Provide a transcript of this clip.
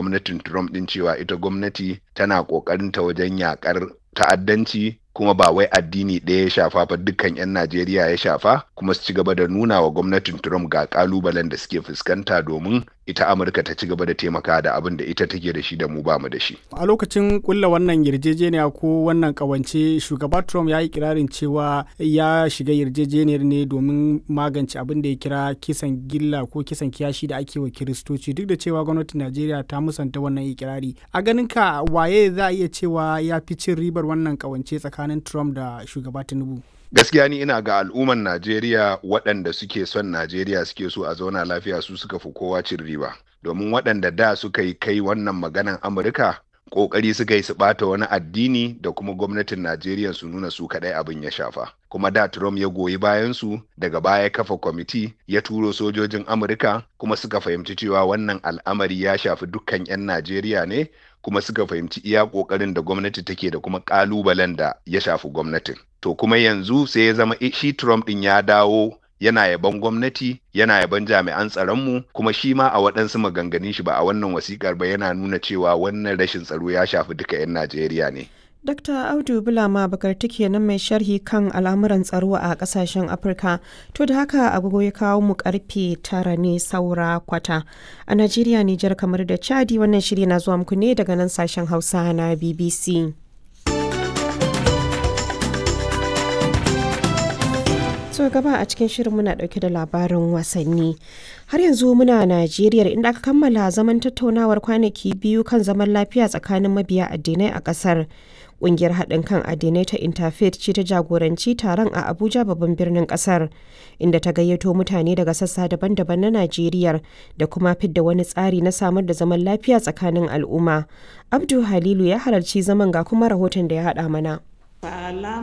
gwamnatin Trump din cewa ita gwamnati tana kokarin ta wajen yakar ta'addanci kuma ba wai addini ɗaya ya shafa ba dukkan 'yan Najeriya ya shafa kuma su ci gaba da nuna wa gwamnatin Trump ga kalubalen da suke fuskanta domin ita Amurka ta ci gaba da taimaka da abin da ita take da shi da mu ba mu da shi. A lokacin kulla wannan yarjejeniya ko wannan kawance shugaba Trump ya yi kirarin cewa ya shiga yarjejeniyar ne domin magance abin da ya kira kisan gilla ko kisan kiyashi da ake wa Kiristoci duk da cewa gwamnatin Najeriya ta musanta wannan ikirari. A ganin ka waye za a iya cewa ya fi cin ribar wannan kawance tsakanin Trump da shugaba Tinubu? gaskiya ni ina ga al'umman Najeriya waɗanda suke son Najeriya suke so a zauna lafiya su suka fi kowa cin riba domin waɗanda da suka yi kai wannan maganan Amurka ƙoƙari suka yi su ɓata wani addini da kuma gwamnatin Najeriya su nuna su kaɗai abin ya shafa kuma da Trump ya goyi bayan su daga baya kafa kwamiti ya turo sojojin Amurka kuma suka fahimci cewa wannan al'amari ya shafi dukkan 'yan Najeriya ne kuma suka fahimci iya ƙoƙarin da gwamnati take da kuma ƙalubalen da ya shafi gwamnatin. To kuma yanzu sai ya zama shi Trump ɗin ya dawo yana yaban gwamnati yana yaban jami'an tsaronmu kuma shi ma a waɗansu maganganun shi ba a wannan wasikar ba yana nuna cewa wannan rashin tsaro ya shafi duka 'yan Najeriya ne. Dr. Audu Bulama Bakarti kenan mai sharhi kan al'amuran tsaro a kasashen Afirka. To da haka agogo ya kawo mu karfe tara ne saura kwata. A Najeriya, Nijar kamar da Chadi wannan shiri na zuwa muku ne daga nan sashen Hausa na BBC. so gaba a cikin shirin muna dauke da labarin wasanni har yanzu muna najeriya inda aka kammala zaman tattaunawar kwanaki biyu kan zaman lafiya tsakanin mabiya addinai a kasar kungiyar haɗin kan addinai ta interfaith ce ta jagoranci taron a abuja babban birnin kasar inda ta gayyato mutane daga sassa daban-daban na najeriya da kuma fidda wani tsari na samar da zaman lafiya tsakanin al'umma abdu halilu ya halarci zaman ga kuma rahoton da ya haɗa mana